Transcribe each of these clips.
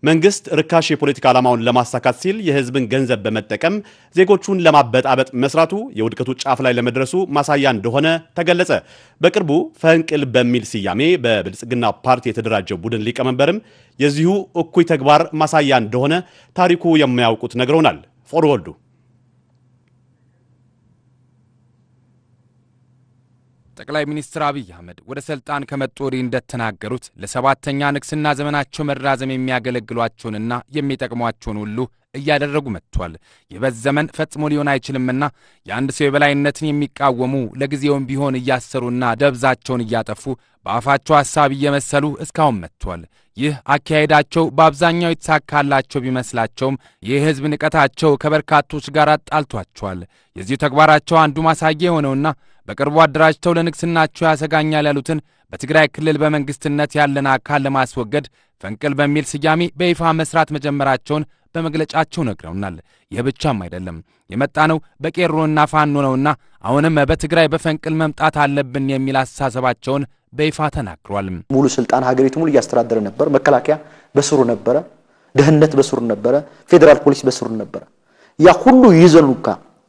መንግስት ርካሽ የፖለቲካ ዓላማውን ለማሳካት ሲል የህዝብን ገንዘብ በመጠቀም ዜጎቹን ለማበጣበጥ መስራቱ የውድቀቱ ጫፍ ላይ ለመድረሱ ማሳያ እንደሆነ ተገለጸ። በቅርቡ ፈንቅል በሚል ስያሜ በብልጽግና ፓርቲ የተደራጀው ቡድን ሊቀመንበርም የዚሁ እኩይ ተግባር ማሳያ እንደሆነ ታሪኩ የማያውቁት ነግረውናል። ፎርወርዱ ጠቅላይ ሚኒስትር አብይ አህመድ ወደ ስልጣን ከመጡ ወዲህ እንደተናገሩት ለሰባተኛ ንግስና ዘመናቸው መራዘም የሚያገለግሏቸውንና የሚጠቅሟቸውን ሁሉ እያደረጉ መጥቷል። የበዝ ዘመን ፈጽሞ ሊሆን አይችልምና የአንድ ሰው የበላይነትን የሚቃወሙ ለጊዜውም ቢሆን እያሰሩና ደብዛቸውን እያጠፉ በአፋቸው ሐሳብ እየመሰሉ እስካሁን መጥቷል። ይህ አካሄዳቸው በአብዛኛው የተሳካላቸው ቢመስላቸውም ይህ ሕዝብ ንቀታቸው ከበርካቶች ጋር አጣልቷቸዋል። የዚሁ ተግባራቸው አንዱ ማሳያ የሆነውና በቅርቡ አደራጅተው ለንግስናቸው ያሰጋኛል ያሉትን በትግራይ ክልል በመንግስትነት ያለን አካል ለማስወገድ ፈንቅል በሚል ስያሜ በይፋ መስራት መጀመራቸውን በመግለጫቸው ነግረውናል። ይህ ብቻም አይደለም፣ የመጣ ነው በቄሮና ፋኖ ነውና አሁንም በትግራይ በፈንቅል መምጣት አለብን የሚል አስተሳሰባቸውን በይፋ ተናግሯል። ሙሉ ስልጣን ሀገሪቱ ሙሉ እያስተዳደረ ነበር። መከላከያ በስሩ ነበረ፣ ደህንነት በስሩ ነበረ፣ ፌዴራል ፖሊስ በስሩ ነበረ። ያ ሁሉ ይዘኑካ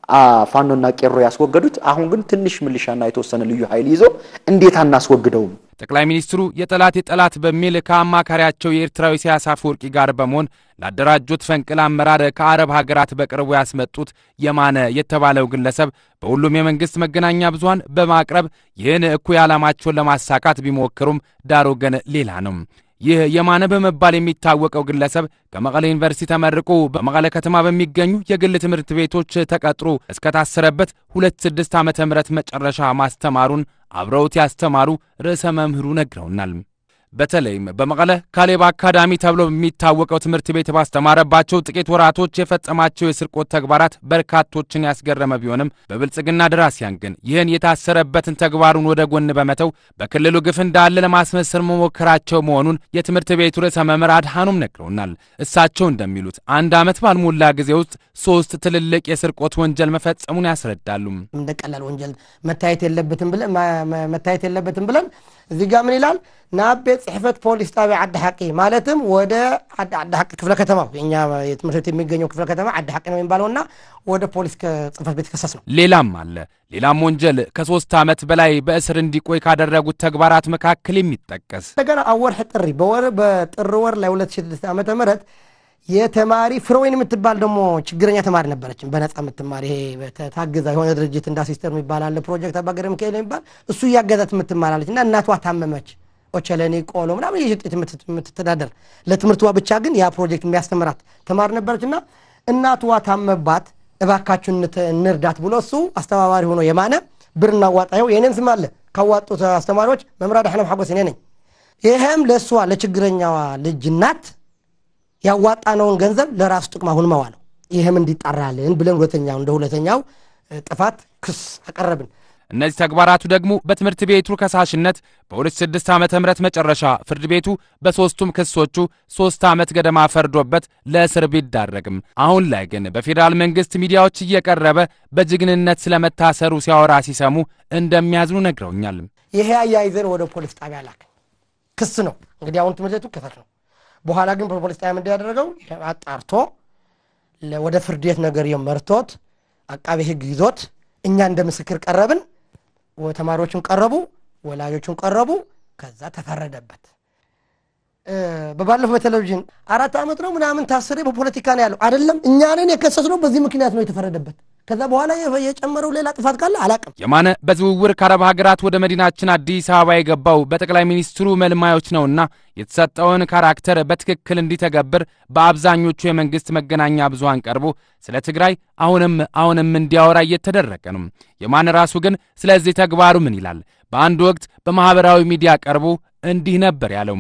ፋኖና ቄሮ ያስወገዱት። አሁን ግን ትንሽ ምልሻና የተወሰነ ልዩ ኃይል ይዞ እንዴት አናስወግደውም? ጠቅላይ ሚኒስትሩ የጠላት የጠላት በሚል ከአማካሪያቸው የኤርትራዊ ኢሳያስ አፈወርቂ ጋር በመሆን ላደራጁት ፈንቅል አመራር ከአረብ ሀገራት በቅርቡ ያስመጡት የማነ የተባለው ግለሰብ በሁሉም የመንግሥት መገናኛ ብዙኃን በማቅረብ ይህን እኩይ ዓላማቸውን ለማሳካት ቢሞክሩም ዳሩ ግን ሌላ ነው። ይህ የማነ በመባል የሚታወቀው ግለሰብ ከመቀለ ዩኒቨርሲቲ ተመርቆ በመቀለ ከተማ በሚገኙ የግል ትምህርት ቤቶች ተቀጥሮ እስከታሰረበት ሁለት ስድስት ዓመተ ምህረት መጨረሻ ማስተማሩን አብረውት ያስተማሩ ርዕሰ መምህሩ ነግረውናል። በተለይም በመቀለ ካሌብ አካዳሚ ተብሎ በሚታወቀው ትምህርት ቤት ባስተማረባቸው ጥቂት ወራቶች የፈጸማቸው የስርቆት ተግባራት በርካቶችን ያስገረመ ቢሆንም በብልጽግና ደራሲያን ግን ይህን የታሰረበትን ተግባሩን ወደ ጎን በመተው በክልሉ ግፍ እንዳለ ለማስመሰል መሞከራቸው መሆኑን የትምህርት ቤቱ ርዕሰ መምህር አድሃኖም ነግረውናል። እሳቸው እንደሚሉት አንድ ዓመት ባልሞላ ጊዜ ውስጥ ሶስት ትልልቅ የስርቆት ወንጀል መፈጸሙን ያስረዳሉ። እንደ ቀላል ወንጀል መታየት የለበትም ብለን መታየት የለበትም ብለን እዚህ ጋር ምን ይላል ናብ ቤት ጽሕፈት ፖሊስ ጣቢያ ዓዲ ሓቂ ማለትም ወደ ዓዲ ሓቂ ክፍለ ከተማው የኛ የትምህርት ቤት የሚገኘው ክፍለ ከተማ ዓዲ ሓቂ ነው የሚባለውና ወደ ፖሊስ ጽሕፈት ቤት ከሰስ ነው። ሌላም አለ። ሌላም ወንጀል ከሶስት ዓመት በላይ በእስር እንዲቆይ ካደረጉት ተግባራት መካከል የሚጠቀስ እንደገና ኣብ ወርሒ ጥሪ በወር በጥር ወር ላይ 2006 ዓመተ ምህረት የተማሪ ፍሮዌን የምትባል ደግሞ ችግረኛ ተማሪ ነበረችን፣ በነፃ የምትማር ይሄ ታግዛ የሆነ ድርጅት እንዳ ሲስተር የሚባል አለ ፕሮጀክት አባገር ሚካኤል የሚባል እሱ እያገዛት የምትማራለች እና እናቷ ታመመች። ኦቸለኒ ቆሎ ምናምን የሽጤት የምትተዳደር ለትምህርቷ ብቻ ግን ያ ፕሮጀክት የሚያስተምራት ተማሪ ነበረች እና እናትዋ ታመባት፣ እባካችሁ እንርዳት ብሎ እሱ አስተባባሪ ሆኖ የማነ ብር እናዋጣየው የኔን ስም አለ ካዋጡት አስተማሪዎች መምራ ዳሕለም ሓጎስ እኔ ነኝ። ይህም ለእሷ ለችግረኛዋ ልጅ እናት ያዋጣነውን ገንዘብ ለራሱ ጥቅም አሁን መዋለው ይህም እንዲጣራልን ብለን ሁለተኛው እንደ ሁለተኛው ጥፋት ክስ አቀረብን። እነዚህ ተግባራቱ ደግሞ በትምህርት ቤቱ ከሳሽነት በ2006 ዓ ም መጨረሻ ፍርድ ቤቱ በሦስቱም ክሶቹ ሦስት ዓመት ገደማ ፈርዶበት ለእስር ቢዳረግም አሁን ላይ ግን በፌዴራል መንግሥት ሚዲያዎች እየቀረበ በጀግንነት ስለመታሰሩ ሲያወራ ሲሰሙ እንደሚያዝኑ ነግረውኛል። ይሄ አያይዘን ወደ ፖሊስ ጣቢያ ላክን። ክስ ነው እንግዲህ አሁን ትምህርት ቤቱ ክፈት ነው። በኋላ ግን ፖሊስ ጣቢያ ምንድን ያደረገው አጣርቶ ወደ ፍርድ ቤት ነገር መርቶት አቃቤ ሕግ ይዞት እኛ እንደ ምስክር ቀረብን። ተማሪዎቹን ቀረቡ፣ ወላጆቹን ቀረቡ። ከዛ ተፈረደበት። በባለፈው በቴሌቪዥን አራት ዓመት ነው ምናምን ታስሬ በፖለቲካ ነው ያለው አይደለም። እኛንን የከሰስነው በዚህ ምክንያት ነው የተፈረደበት። ከዛ በኋላ የጨመረው ሌላ ጥፋት ካለ አላቅም። የማነ በዝውውር ከአረብ ሀገራት ወደ መዲናችን አዲስ አበባ የገባው በጠቅላይ ሚኒስትሩ መልማዮች ነውና የተሰጠውን ካራክተር በትክክል እንዲተገብር በአብዛኞቹ የመንግሥት መገናኛ ብዙሃን ቀርቦ ስለ ትግራይ አሁንም አሁንም እንዲያወራ እየተደረገ ነው። የማነ ራሱ ግን ስለዚህ ተግባሩ ምን ይላል? በአንድ ወቅት በማኅበራዊ ሚዲያ ቀርቦ እንዲህ ነበር ያለው።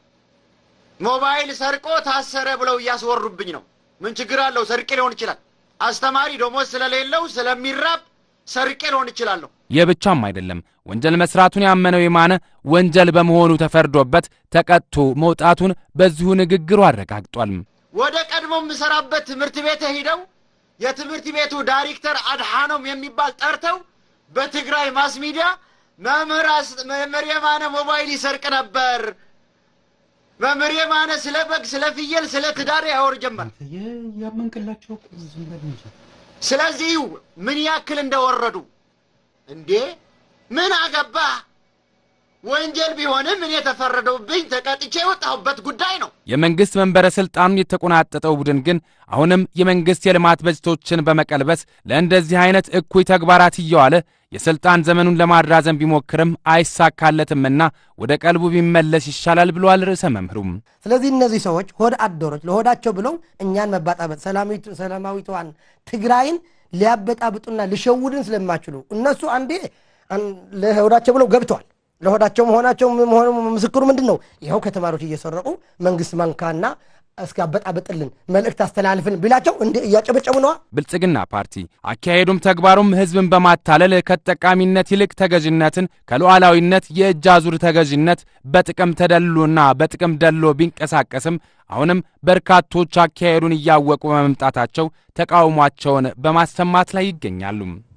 ሞባይል ሰርቆ ታሰረ ብለው እያስወሩብኝ ነው። ምን ችግር አለው? ሰርቄ ሊሆን ይችላል። አስተማሪ ደሞዝ ስለሌለው ስለሚራብ ሰርቄ ሊሆን ይችላለሁ። ይህ ብቻም አይደለም። ወንጀል መስራቱን ያመነው የማነ ወንጀል በመሆኑ ተፈርዶበት ተቀጥቶ መውጣቱን በዚሁ ንግግሩ አረጋግጧል። ወደ ቀድሞ የምሰራበት ትምህርት ቤት ሂደው የትምህርት ቤቱ ዳይሬክተር አድሃኖም የሚባል ጠርተው በትግራይ ማስ ሚዲያ መምህር የማነ ሞባይል ይሰርቅ ነበር መምህር የማነ ስለ በግ፣ ስለ ፍየል፣ ስለ ትዳር ያወር ጀመር። ያመንቅላቸው ዝም በል እንጂ ስለዚህ ምን ያክል እንደወረዱ እንዴ! ምን አገባ? ወንጀል ቢሆንም እኔ የተፈረደውብኝ ተቀጥቼ የወጣሁበት ጉዳይ ነው። የመንግሥት መንበረ ሥልጣኑን የተቆናጠጠው ቡድን ግን አሁንም የመንግሥት የልማት በጀቶችን በመቀልበስ ለእንደዚህ አይነት እኩይ ተግባራት እየዋለ የሥልጣን ዘመኑን ለማራዘም ቢሞክርም አይሳካለትምና ወደ ቀልቡ ቢመለስ ይሻላል ብለዋል ርዕሰ መምህሩም። ስለዚህ እነዚህ ሰዎች ሆድ አደሮች ለሆዳቸው ብለው እኛን መባጣበጥ ሰላማዊቷን ትግራይን ሊያበጣብጡና ሊሸውድን ስለማችሉ እነሱ አንዴ ለሆዳቸው ብለው ገብተዋል። ለሆዳቸው መሆናቸው መሆኑ ምስክሩ ምንድን ነው? ይኸው ከተማሪዎች እየሰረቁ መንግስት መንካና እስካበጣበጥልን መልእክት አስተላልፍን ቢላቸው እንደ እያጨበጨቡ ነዋ። ብልጽግና ፓርቲ አካሄዱም ተግባሩም ሕዝብን በማታለል ከተጠቃሚነት ይልቅ ተገዥነትን ከሉዓላዊነት የእጅ አዙር ተገዥነት በጥቅም ተደልሎና በጥቅም ደሎ ቢንቀሳቀስም አሁንም በርካቶች አካሄዱን እያወቁ በመምጣታቸው ተቃውሟቸውን በማሰማት ላይ ይገኛሉ።